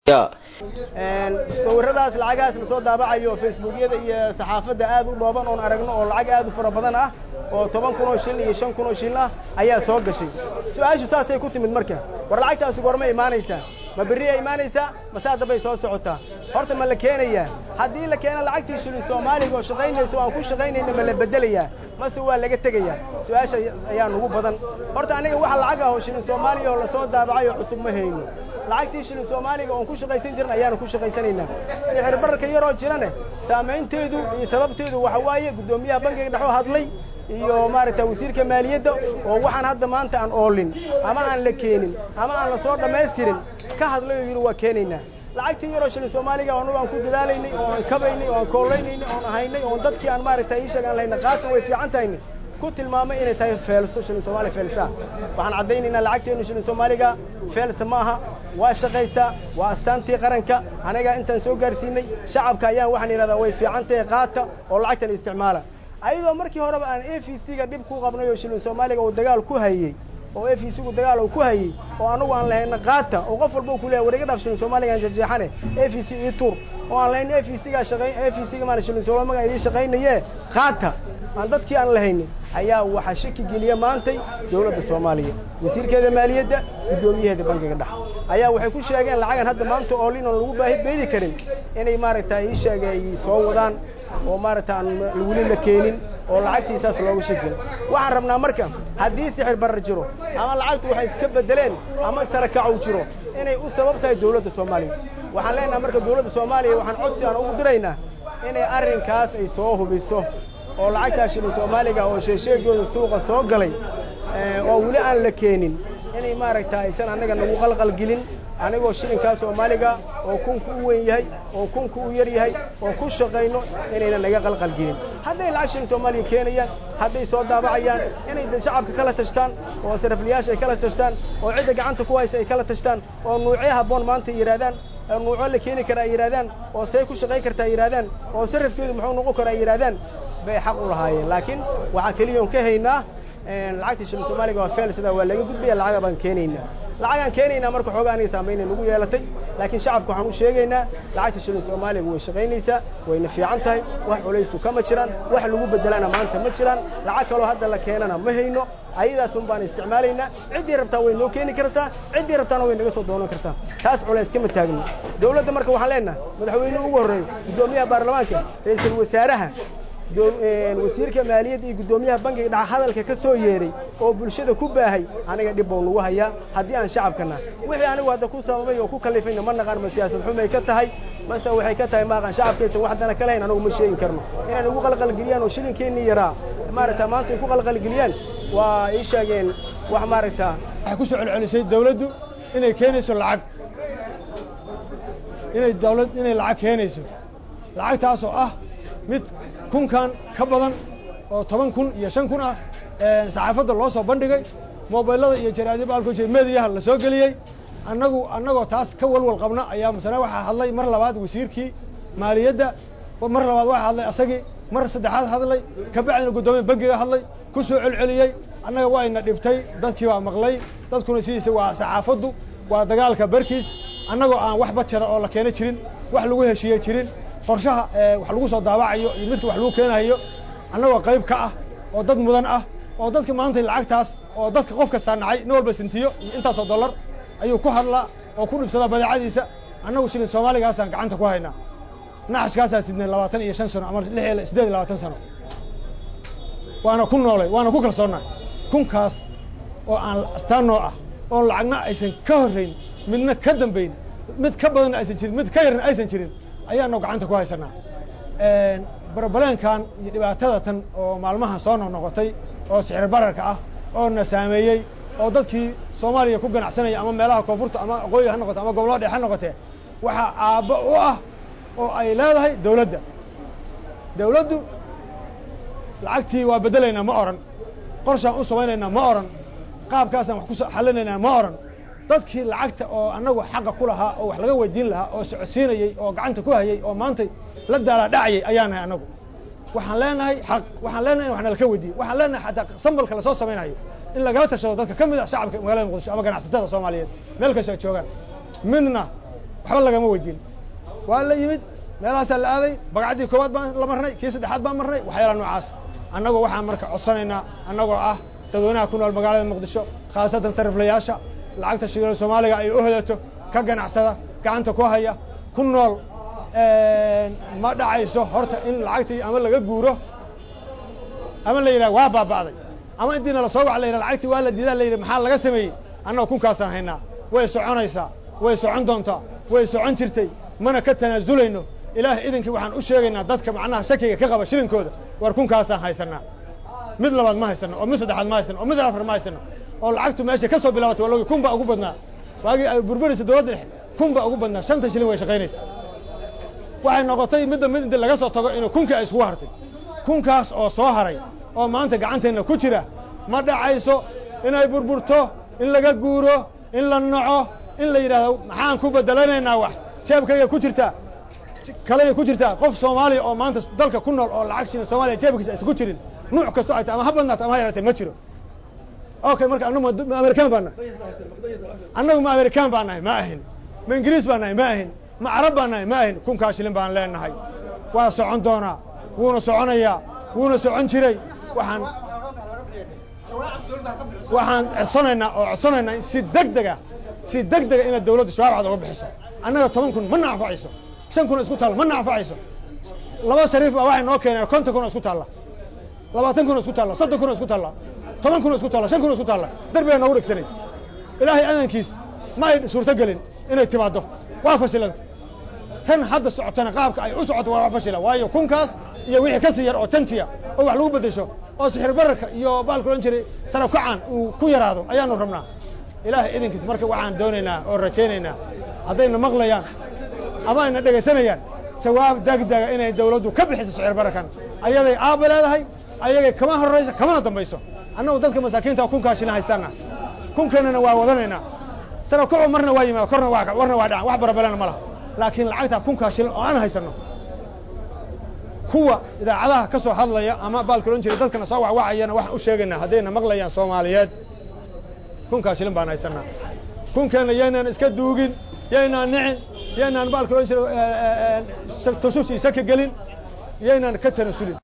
sawiradaas lacagahaas la soo daabacayo facebookyada iyo saxaafadda aad u dhooban oon aragno oo lacag aad u fara badan ah oo toban kun oo shil iyo shan kun oo shil ah ayaa soo gashay su-aashu saasay ku timid marka war lacagtaasi goorma imaanaysaa ma berriya imaanaysaa masaa dambay soo socotaa horta ma la keenayaa haddii la keena lacagtii shilin soomaaliga oo shaqaynaysa oo aan ku shaqaynayna ma la beddelayaa mase waa laga tegayaa su-aasha ayaa nugu badan horta aniga waxa lacag ah oo shilin soomaaliga oo lasoo daabacay oo cusub ma hayno lacagtii shilin soomaaliga oon ku shaqaysan jirin ayaanu ku shaqaysanaynaa sixir bararka yaroo jirane saamaynteedu iyo sababteedu waxa waaye guddoomiyaha bankiga dhexoo hadlay iyo maaragta wasiirka maaliyadda oo waxaan hadda maanta aan oolin ama aan la keenin ama aan la soo dhammaystirin ka hadlay oo yidhi waa keenaynaa lacagtii yaroo shilin soomaaliga annagu aan ku dadaalaynay oo aan kabaynay oo aan koollaynaynay oon ahaynay oon dadkii aan maaragta ii sheeg aan lahayna qaata way fiican tahayna ku tilmaamay inay tahay feelso shilin soomaaliya feelsaa waxaan caddaynaynaa lacagteennu shilin soomaaliga feelsa ma aha waa shaqaysaa waa astaantii qaranka anagaa intaan soo gaarsiinay shacabka ayaan waxaan yidhahdaa way fiican tahay qaata oo lacagtan isticmaala ayadoo markii horeba aan a v c ga dhib ku qabnay oo shilin soomaaliga uu dagaal ku hayey oo a v c gu dagaal uu ku hayey oo anagu aan lahayna qaata oo qof walba ku leeyahay war iga dhaaf shilin soomaaliga aan jeexjeexane a v c ii tuur oo aan lahayn a v c gaa shaqayn a v c ga maana shilin soomaaliga idii shaqaynaye qaata aan dadkii aan lahaynin ayaa waxaa shaki geliya maantay dawladda soomaaliya wasiirkeeda maaliyadda guddoomiyaheeda bankiga dhex ayaa waxay ku sheegeen lacagan hadda maanta oolin oon lagu baahi beedi karin inay maaragta ii sheega ay soo wadaan oo maaragta aan weli la keenin oo lacagtiisaas looga shakil waxaan rabnaa marka haddii sixir barar jiro ama lacagtu waxay iska beddeleen ama sarakacow jiro inay u sabab tahay dawladda soomaaliya waxaan leenaha marka dawladda soomaaliya waxaan codsi aan ugu diraynaa inay arrinkaas ay soo hubiso oo lacagtaa shilin soomaaliga oo sheesheegooda suuqa soo galay oo weli aan la keenin inay maaragta aysan annaga nagu qalqalgelin anigoo shilinkaa soomaaliga oo kunku u weyn yahay oo kunku u yar yahay oo ku shaqayno inayna naga qalqalgelin hadday lacag shilin soomaaliya keenayaan hadday soo daabacayaan inay shacabka kala tashtaan oo sarafliyaasha ay kala tashtaan oo cidda gacanta ku haysa ay kala tashtaan oo nuucyo habboon maanta yidhahdaan nuuco la keeni kara ay yidhahdaan oo see ku shaqayn karta ay yidhahdaan oo sarafkeedu muxuu noqon kara ay yidhahdaan bay xaq u lahaayeen laakiin waxaa keliyoon ka haynaa lacagtii shilin soomaaliga waa feel sidaa waa laga gudbaya lacaga baan keenaynaa lacagaan keenaynaa marka xoogaa aniga saamaynay nagu yeelatay laakiin shacabka waxaan u sheegaynaa lacagta shilin soomaaliga way shaqaynaysaa wayna fiican tahay wax culaysu kama jiraan wax lagu beddelana maanta ma jiraan lacag kaloo hadda la keenana ma hayno ayadaasun baan isticmaalaynaa ciddii rabtaa way noo keeni kartaa ciddii rabtaana way naga soo doonan kartaa taas culays kama taagno dawladda marka waxaan leenaha madaxweynuhu ugu horreeyo guddoomiyaha baarlamaanka ra-iisul wasaaraha wasiirka maaliyadda iyo guddoomiyaha bankiga dhexa hadalka ka soo yeeray oo bulshada ku baahay aniga dhib bau nagu hayaa haddii aan shacabkana wixii anigu hadda ku sababay oo ku kalifayna ma naqaan ma siyaasad xumay ka tahay mase waxay ka tahay maaqan shacabkaysan wax dana ka lahayn anagu ma sheegi karno inaan igu qalqalgeliyaan oo shilinkeenii yaraa maaragta maanta ay ku qalqalgeliyaan waa ii sheegeen wax maaragta waxay ku soo celcelisay dawladdu inay keenayso lacag inay dawlad inay lacag keenayso lacagtaas oo ah mid kunkan ka badan oo toban kun iyo shan kun ah saxaafadda loo soo bandhigay mobaylada iyo jaraadyo baalku jira mediyaha la soo geliyey annagu annagoo taas ka walwal qabna ayaa masane waxaa hadlay mar labaad wasiirkii maaliyadda mar labaad waxaa hadlay asagii mar saddexaad hadlay ka bacdina guddoomiya bankiga hadlay ku soo celceliyey annaga wayna dhibtay dadkii baa maqlay dadkuna sidiisa waa saxaafaddu waa dagaalka barkiis annagoo aan wax bajada oo la keena jirin wax lagu heshiiye jirin qorshaha wax lagu soo daabacayo iyo midka wax lagu keenayo annagoo qayb ka ah oo dad mudan ah oo dadka maanta lacagtaas oo dadka qof kastaa nacay nin walba sintiyo iyo intaasoo dollar ayuu ku hadlaa oo ku dhibsadaa badeecadiisa annagu shilin soomaaligaasaan gacanta ku haynaa naxashkaasaan sidnay labaatan iyo shan sano ama lix iyo siddeed iyo labaatan sano waana ku noolay waana ku kalsoonnay kunkaas oo aan astaan noo ah oo lacagna aysan ka horrayn midna ka dambayn mid ka badanna aysan jirin mid ka yarna aysan jirin ayaanu gacanta ku haysanaa barbaleenkan iyo dhibaatada tan oo maalmahan soo noqnoqotay oo sixir bararka ah oo na saameeyey oo dadkii soomaaliya ku ganacsanaya ama meelaha koonfurta ama aqooyi ha noqote ama gobollada dhexe ha noqotee waxaa aabbo u ah oo ay leedahay dawladda dawladdu lacagtii waa beddelaynaa ma odhan qorshaan u samaynaynaa ma odhan qaabkaasaan wax ku xallinaynaa ma odhan dadkii lacagta oo annagu xaqa ku lahaa oo wax laga weydiin lahaa oo socodsiinayey oo gacanta ku hayey oo maanta la daalaa dhacayay ayaan nahay annagu waxaan leenahay xaq waxaan leenahay in wax nalaka weydiiyo waxaan leenahay xataa sambalka lasoo samaynayo in lagala tashado dadka ka mid ah shacabka magaalada muqdisho ama ganacsatada soomaaliyeed meel kastoo ay joogaan midna waxba lagama weydiin waa la yimid meelahaasaa la aaday bagacdii koowaad baan la marnay kii saddexaad baan marnay waxyaala noocaas annagoo waxaan marka codsanaynaa annagoo ah dadweynaha ku nool magaalada muqdisho khaasatan sariflayaasha lacagta shilin soomaaliga ay u hodato ka ganacsada gacanta ku haya ku nool ma dhacayso horta in lacagtii ama laga guuro ama la yidhaha waa baaba'day ama intiina lasoo wac la yidhaha lacagtii waa la diidaa la yidhi maxaa laga sameeyey annaga kunkaasaan haynaa way soconaysaa way socon doontaa way socon jirtay mana ka tanaasulayno ilaah idinkii waxaan u sheegaynaa dadka macnaha shakiga ka qaba shilinkooda war kunkaasaan haysanaa mid labaad ma haysano oo mid saddexaad ma haysano oo mid afar ma haysano oo lacagtu meesha ka soo bilaabatay waa logi kun baa ugu badnaa waagii ay burburaysa dowladda dhexe kun baa ugu badnaa shanta shilin way shaqaynaysa waxay noqotay midda mid inti laga soo tago inuu kunkii ay iskugu hartay kunkaas oo soo haray oo maanta gacanteenna ku jira ma dhacayso inay burburto in laga guuro in la naco in la yidhahdo maxaan ku bedelanaynaa wax jeebkayga ku jirtaa kalaya ku jirtaa qof soomaaliya oo maanta dalka ku nool oo lacag shilin soomaaliya jeebkiisa aysan ku jirin nuuc kasto ay tahay ama ha badnaato ama ha yaratay ma jiro okay marka annagu ma amerikaan baa nahay annagu ma amerikaan baa nahay ma ahin ma ingiriis baa nahay ma ahin ma carab baa nahay ma ahin kunkaa shilin baan leenahay waa socon doonaa wuuna soconayaa wuuna socon jiray waxaan waxaan codsanaynaa oo codsanaynaa si deg dega si deg dega inaad dawladdu shabaab cad oga bixiso annaga toban kun ma naanfacayso shan kun oo isku taalla ma naanfacayso laba sariif baa waxay noo keeneen konton kun oo isku taalla labaatan kun oo isku taalla soddon kun oo isku taalla toban kun oo isku taalla shan kun oo isku taalla darbigaa noogu dhegsanay ilaahay adankiis ma ay suurto gelin inay timaaddo waa fashilanta tan hadda socotana qaabka ay u socoto waa fashila waayo kunkaas iyo wixii ka sii yar oo jantiya oo wax lagu beddesho oo sixir bararka iyo baalka odhan jiray saraf kacaan uu ku yaraado ayaanu rabnaa ilaahay idinkiis marka waxaan doonaynaa oo rajaynaynaa haddayna maqlayaan ama ayna dhegaysanayaan jawaab degdega inay dawladdu ka bixiso sicir bararkan ayaday aabba leedahay ayagay kama horraysa kamana dambayso annagu dadka masaakiinta kunkaa shilin haystaana kunkeennana waa wadanaynaa saraf kacu marna waa yimaada korna waa warna waa dhacan wax barabalena ma laha laakiin lacagtaa kunkaa shilin oo aan haysanno kuwa idaacadaha ka soo hadlaya ama baalka odhan jiray dadkana soo wacwacayana waxaan u sheegaynaa haddayna maqlayaan soomaaliyeed kunkaa shilin baan haysanaa kunkeenna yaynaan iska duugin yaynaan nicin yaynaan baalka odhan jiray tushush iyo shaki gelin yaynaan ka tanasulin